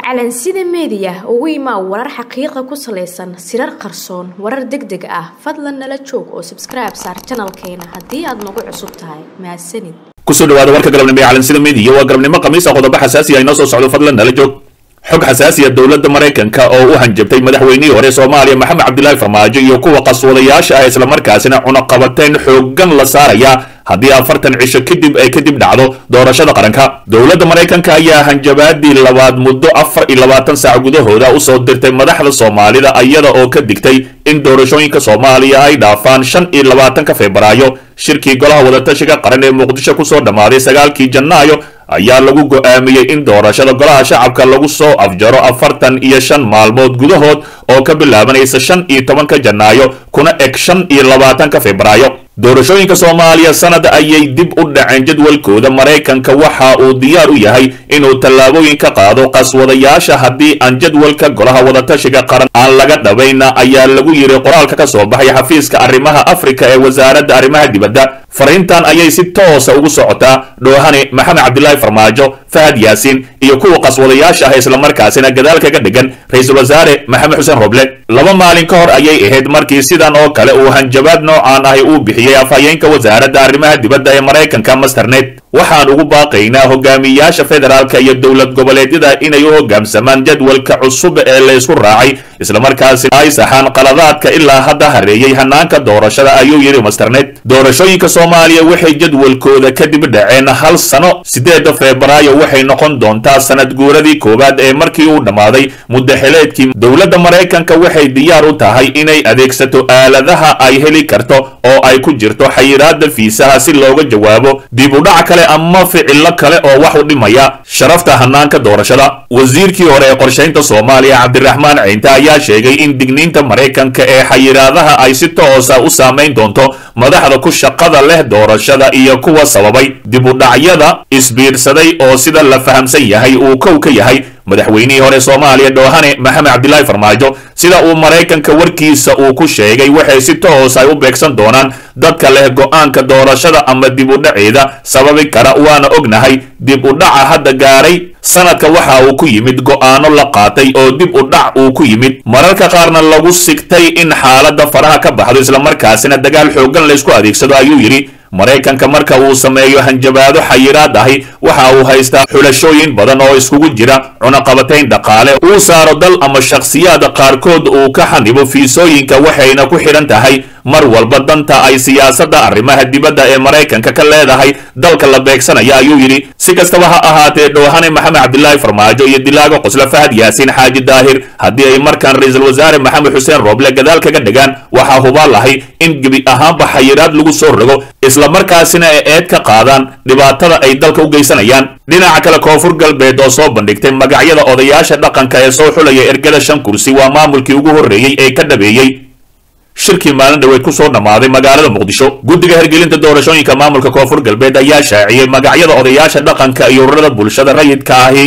calansida meediya ugu imaa warar xaqiiqa ku salaysan sirar qarsoon warar deg deg ah fadlan nala joog oo sabskribe saar janalkeena haddii aad nagu cusub tahay mahadsanid kusoo dhawaada warka galabnimo ee calansida meediya waa galabnimo khamiisa qodobo xasaasi ah inoo soo socdo fadlan nala joog xog xasaasiya dowladda maraykanka oo u hanjabtay madaxweynihii hore soomaaliya maxamed cabdilaahi farmaajo iyo kuwa qaswadayaasha ah islamarkaasina cunaqabateyn xooggan la saaraya haddii afartan cisho kadib ay kadib dhacdo doorashada qaranka dowladda maraykanka ayaa hanjabaadii labaad muddo afar iyo labaatan saac gudahooda usoo dirtay madaxda soomaalida iyada oo ka digtay in doorashooyinka soomaaliya ay dhaafaan shan iyo labaatanka febraayo shirkii golaha wadatashiga qaran ee muqdisho kusoo dhammaaday sagaalkii janaayo ayaa lagu go'aamiyey in doorashada golaha shacabka lagu soo afjaro afartan iyo shan maalmood gudahood oo ka bilaabanaysa shan iyo tobanka janaayo kuna eg shan iyo labaatanka febraayo doorashooyinka soomaaliya sanad ayay dib u dhaceen jadwalkooda maraykanka waxa uu diyaar u yahay inuu tallaabooyin ka qaado qaswadayaasha haddii aan jadwalka golaha wadatashiga qaran aan laga dhabayna ayaa lagu yiri qoraalka ka soo baxay xafiiska arrimaha afrika ee wasaaradda arrimaha dibadda fariintan ayay si toosa ugu socotaa dhoohane maxamed cabdilaahi farmaajo fahad yaasiin iyo kuwa qaswadayaasha ah islamarkaasina gadaal kaga dhigan ra-iisul wasaare maxamed xuseen roble laba maalin ka hor ayay ahayd markii sidan oo kale uu hanjabaad noocaan ahi uu bixiyey afhayeenka wasaaradda arrimaha dibadda ee maraykanka masternet waxaan ugu baaqaynaa hogaamiyaasha federaalka iyo dowlad goboleedyada inay u hogaamsamaan jadwalka cusub ee la isku raacay islamarkaasi ay saxaan qaladaadka ilaa hadda hareeyey hanaanka doorashada ayuu yidhi masternet doorashooyinka soomaaliya waxay jadwalkooda kadib dhaceen hal sano sideeda febraayo waxay noqon doontaa sanad guuradii koowaad ee markii uu dhammaaday muddaxileedkii dowladda maraykanka waxay diyaar u tahay inay adeegsato aaladaha ay heli karto oo ay ku jirto xayiraada fiisaha si looga jawaabo dib u dhac kale ama ficilo kale oo wax u dhimaya sharafta hanaanka doorashada wasiirkii hore ee qorshaynta soomaaliya cabdiraxmaan ciinte ayaa sheegay in digniinta maraykanka ee xayiraadaha ay si toosa u saamayn doonto madaxda ku shaqada leh doorashada iyo kuwa sababay dib u dhacyada isbiirsaday oo sida la fahamsan yahay uu kow ka yahay madaxweynihii hore soomaaliya dhoohane maxamed cabdilaahi farmaajo sida uu maraykanka warkiisa uu ku sheegay waxay si toos ay u beegsan doonaan dadka leh go-aanka doorashada ama dib u dhaceeda sababi kara waana ognahay dib u dhaca hadda gaaray sanadka waxa uu ku yimid go'aano la qaatay oo dib u dhac uu ku yimid mararka qaarna lagu sigtay in xaaladda faraha ka baxdo islamarkaasina dagaal xooggan laysku adeegsado ayuu yidhi maraykanka marka uu sameeyo hanjabaado xayiraad ahi waxa uu haystaa xulashooyin badan oo iskugu jira cunaqabatayn dhaqaale uu saaro dal ama shakhsiyaad qaarkood uu ka xanibo fiisooyinka waxayna ku xidhan tahay mar walba danta ay siyaasadda arrimaha dibadda ee maraykanka ka leedahay dalka la beegsanaya ayuu yidhi si kastaba ha ahaatee dhoohane maxamed cabdilaahi farmaajo iyo dilaaga qosle fahad yaasiin xaaji daahir haddii ay markaan ra-iisul wasaare maxamed xuseen rooble gadaal kaga dhigaan waxaa hubaal ahay in gebi ahaanba xayiraad lagu soo rogo islamarkaasina ay eed ka qaadaan dhibaatada ay dalka u geysanayaan dhinaca kale koonfur galbeed oo soo bandhigtay magacyada odayaasha dhaqanka ee soo xulaya ergada shan kursi waa maamulkii ugu horreeyey ee ka dhabeeyey shirkii maalin dhaweed ku soo dhammaaday magaalada muqdisho guddiga hergelinta doorashooyinka maamulka koonfur galbeed ayaa shaaciyey magacyada odayaasha dhaqanka iyo ururada bulshada rayidka ahi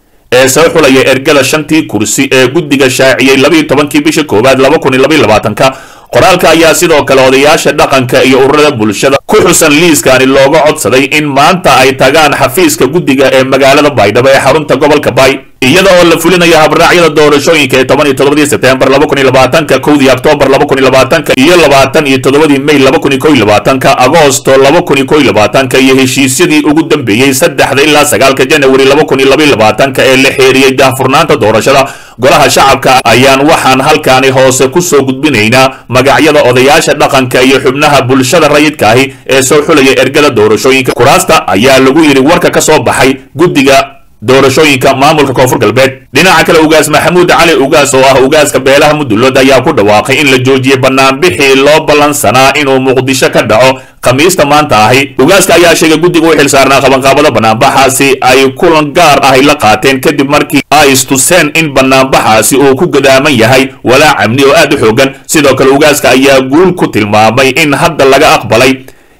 ee soo xulaya ergada shantii kursi ee guddiga shaaciyey labayo tobankii bisha koowaad laba kun iyo labaiyo labaatanka qoraalka ayaa sidoo kale odayaasha dhaqanka iyo ururada bulshada ku xusan liiskani looga codsaday in maanta ay tagaan xafiiska guddiga ee magaalada baydhabo ee xarunta gobolka bay iyada oo la fulinayo habraacyada doorashooyinka ee toban iyo toddobadii sebtembar laba kun iyo labaatanka kowdii oktoobar laba kun iyo labaatanka iyo labaatan iyo toddobadii may laba kun iyo kow iyo labaatanka agoosto laba kun iyo kow iyo labaatanka iyo heshiisyadii ugu dambeeyey saddexda ilaa sagaalka janawari laba kun iyo laba iyo labaatanka ee la xeeriyey daahfurnaanta doorashada golaha shacabka ayaan waxaan halkaani hoose kusoo gudbinaynaa magacyada odayaasha dhaqanka iyo xubnaha bulshada rayidka ahi ee soo xulaya ergada doorashooyinka kuraasta ayaa lagu yidhi warka ka soo baxay guddiga doorashooyinka maamulka koonfur galbeed dhinaca kale ugaas maxamuud cali ugaas oo ah ugaaska beelaha mudullood ayaa ku dhawaaqay in la joojiyey banaanbixii loo ballansanaa inuu muqdisho ka dhaco khamiista maanta ahi ugaaska ayaa sheegay guddiga u xilsaarnaa qabanqaabada banaanbaxaasi ay kulan gaar ahi la qaateen kadib markii ay istuseen in banaanbaxaasi uu ku gadaaman yahay walaac amni oo aad u xoogan sidoo kale ugaaska ayaa guul ku tilmaamay in hadda laga aqbalay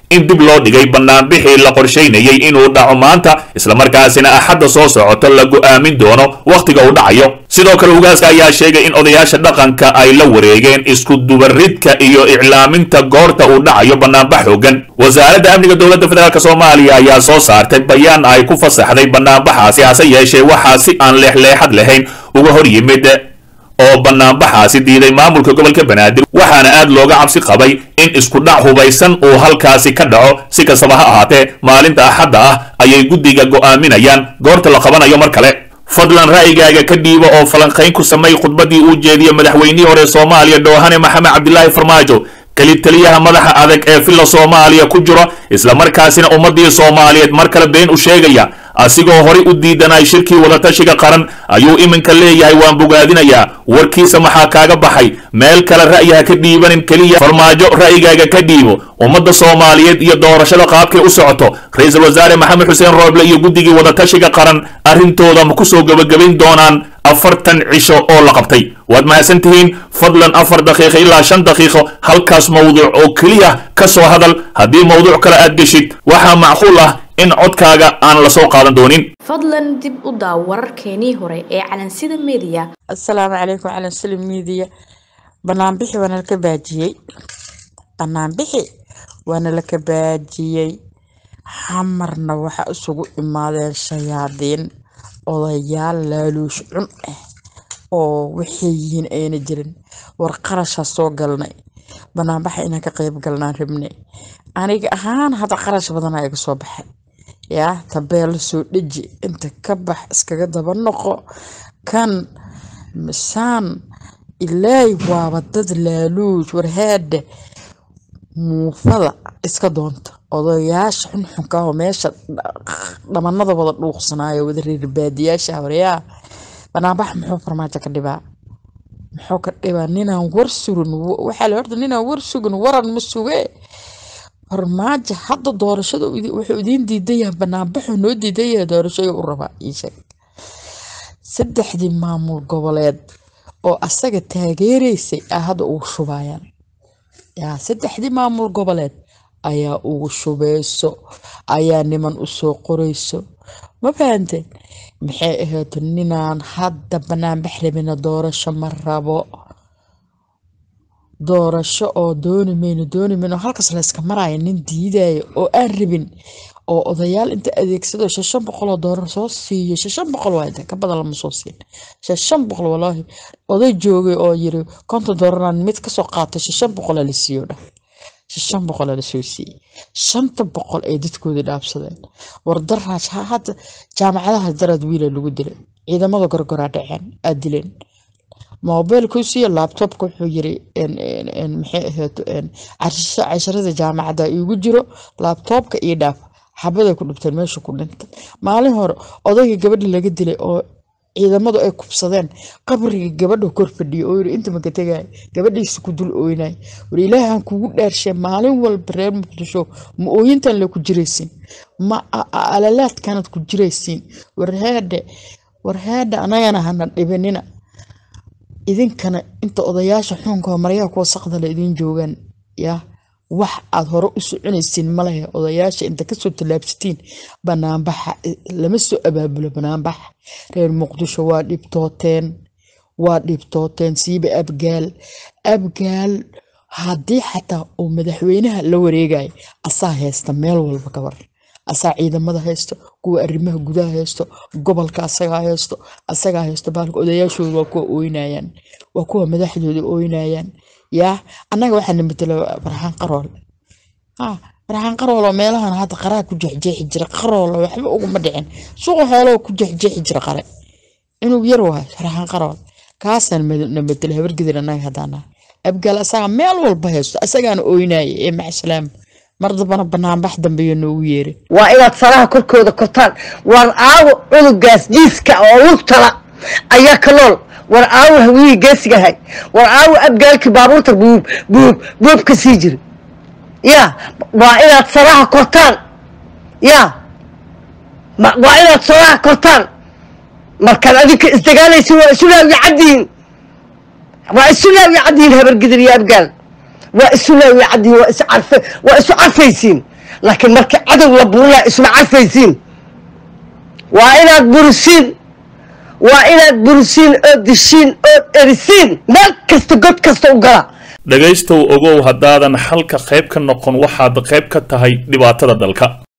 in dib loo dhigay banaanbixii la qorshaynayay inuu dhaco maanta islamarkaasina axadda soo socoto la go'aamin doono wakhtiga uu dhacayo sidoo kale ugaaska ayaa sheegay in odayaasha dhaqanka ay la wareegeen isku dubaridka iyo iclaaminta goorta uu dhacayo banaanbax xoogan wasaaradda amniga dowladda federaalk soomaaliya ayaa soo saartay bayaan ay ku fasaxday banaanbaxaasi hase yeeshee waxaa si aan leexleexad lahayn uga hor yimid oo banaanbaxaasi diiday maamulka gobolka banaadir waxaana aad looga cabsi qabay in isku dhac hubaysan uu halkaasi ka dhaco si kastaba ha ahaatee maalinta axadda ah ayay guddiga go'aaminayaan goorta la qabanayo mar kale fadlan ra'yigaaga ka dhiiba oo falanqayn ku samay khudbaddii uu jeediyey madaxweynihii hore soomaaliya dhoohane maxamed cabdilaahi farmaajo kelib taliyaha madaxa adag ee villa soomaaliya ku jiro islamarkaasina ummaddii soomaaliyeed mar kale been u sheegaya asigoo horay u diidanay shirkii wadatashiga qaran ayuu iminka leeyahay waan bogaadinayaa warkiisa maxaa kaaga baxay meel kale ra'yaha ka dhiibanin keliya farmaajo ra'yigaaga ka dhiibo ummadda soomaaliyeed iyo doorashada qaabkay u socoto ra-iisul wasaare maxamed xuseen rooble iyo guddigii wadatashiga qaran arrintooda ma kusoo gebagabayn doonaan afartan cisho oo la qabtay waad mahadsan tihiin fadlan afar daqiiqo ilaa shan daqiiqo halkaas mawduuc oo keliya ka soo hadal haddii mawduuc kale aad geshid waxaa macquul ah in codkaaga aan la soo qaadan doonin fadlan dib u daaw wararkeenii hore ee calansida meediya asalaamu calaykum calansida meediya banaanbixi waana laka baajiyey banaanbixi waana laka baajiyey xamarna waxa isugu imaadeen shayaadiin odayaal laaluush cun ah oo waxay yihiin ayna jirin war qarashaa soo galnay banaanbaxa inaan ka qayb galnaan rabnay aniga ahaan hadda qarash badanaa iga soo baxay yaa tabeelo soo dheji inta ka bax iskaga daba noqo kan misaan ilaay waaba dad laaluush warhaadha muufada iska doonta odayaasha xunxunka oo meesha dhamanada wada dhuuqsanaayo wada reer baadiyaasha horeyaa banaanbax muxuu farmaajo ka dhibaa muxuu ka dhibaa ninaan war surin waxaa la horta ninaan war sugin waran ma suge farmaajo hadda doorashada wuxuu idiin diidan yahay banaanbaxuu noo diidan yahay doorashada u rabaa ii sheeg saddexdii maamul goboleed oo asaga taageeraysay a hadda ugu shubayaan yaa saddexdii maamul goboleed ayaa ugu shubeyso ayaa niman usoo qoreyso ma fahanteen maxay ahayd ninaan hadda banaanbax rabina doorasho ma rabo doorasho oo dooni mayno dooni mayno halkaas layska maraayo nin diidayo oo aan rabin oo odayaal inta adeegsado shashan boqol oo doolar soo siiyo shashan boqol waa inta ka badan lama soo siin shashan boqol walaahi oday joogay oo yiri konton doolaraan mid kasoo qaatay shashan boqolaa la siiyo dhah shan boqol la soo siiyey shanta boqol ay dadkoodii dhaabsadeen wardaraaj hadda jaamacadaha daraad wiila lagu dilay ciidamada gorgoraa dhaceen aad dileen mobilkuu siiyo laabtobka wuxuu yiri maxay ahayd casharada jaamacadda iigu jiro laabtoobka iyo dhaaf xabaday ku dhibteen meesha ku dhintay maalin hore odayga gabadha laga dilay oo ciidamadu ay kubsadeen qabriga gabadha kor fadhiyo oo yiri inta maka tegay gabadhiisa ku dul ooynay war ilaahan kugu dhaarshay maalin walba reer muqdisho ma ooyintan le ku jiraysiin ma alalaadkanad ku jiraysiin warhaadhe warhaadhe anagana hana dhibinina idinkana inta odayaasha xuunka maryaha kuwa saqdale idin joogaan yaa wax aad hore u soconaysiin malehe odayaasha inta kasoo tallaabsatiin banaanbaxa lama soo abaabulo banaanbax reer muqdisho waa dhibtooteen waa dhibtooteen siiba abgaal abgaal haddii xataa uu madaxweynaha la wareegayo asaa haysta meel walba kabar asaa ciidamada haysto kuwa arrimaha gudaha haysto gobolka asagaa haysto asagaa haysto baalka odayaashooda waa kuwa ooynayaan waa kuwa madaxdooda ooynayaan yaa annaga waxaa na matelo farxaan qarool farxaan qarool oo meelahan hadda qaraa ku jeexjeexi jira qarool waxba uguma dhicin suuqa xooloo ku jeexjeexi jira qare inuu yar wahay farxaan qarool kaasaan na matelo habargedir annaga haddaana abgaal asaga meel walba haysto asagaana ooynaya ee maxsalaam mar dambana banaanbax dambeeyo noogu yeeri waa inaad faraha korkooda kortaan war aawo cunugaas jiiska oo lugtala ayaa ka nool war aawo hawiyihii geesigahay war aawo abgaalkii baabuurta buub buub buub ka sii jiri ya waa inaad faraha kortaan ya waa inaad faraha kortaan markaad adinka isdagaalaysin waa isu laawi caddiin waa isu laawi caddiin habargidir iyo abgaal waa isu laawi caddiin waa isu carfe waa isu carfaysiin laakiin markii cadow la burinaya isma carfaysiin waa inaad burisiin waa inaad burisiin oo dishiin oo erisiin meel kasta god kasta u gala dhegaystow ogow haddaadan xalka qayb ka noqon waxaad qayb ka tahay dhibaatada dalka